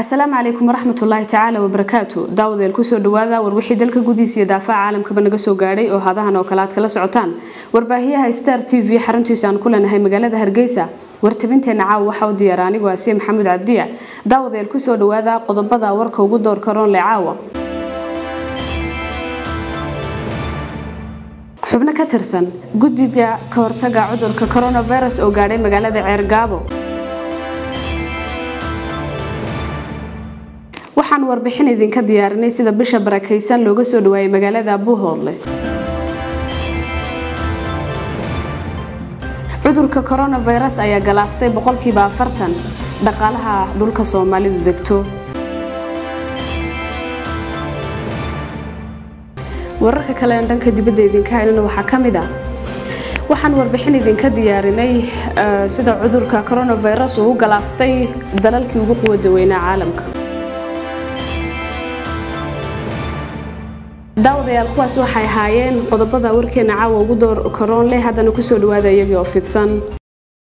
asalaamu calaykum waraxmatullaahi tacaala wabarakaatu daawadeel kusoo dhawaada warwixii dalka gudihiisa iyo daafaca caalamkaba naga soo gaadhay oo hadahan oo kale aad kala socotaan warbaahiyaha star t v xaruntiisa aan ku leenahay magaalada hargeysa wartabinteena caawa waxaa u diyaara anigu asiye maxamuud cabdiya daawadeel kusoo dhawaada qodobada warka ugu door karoonle caawa xubno ka tirsan guddiga ka hortaga cudurka coronavirus oo gaadhay magaalada ceergaabo waxaan warbixin idinka diyaarinay sida bisha barakaysan looga soo dhawaayay magaalada buuhoodle cudurka coronavirus ayaa galaaftay boqolkiiba afartan dhaqaalaha dhulka soomaalidu degto wararka kale aan dhanka dibadda idinka haynana waxaa ka mid ah waxaan warbixin idinka diyaarinay sida cudurka coronavirus uu u galaaftay dalalkii ugu quwada weynaa caalamka daawadayaal kuwaas waxay ahaayeen qodobada warkeena caawa ugu door karoon leh haddana kusoo dhawaada iyagii oo fidsan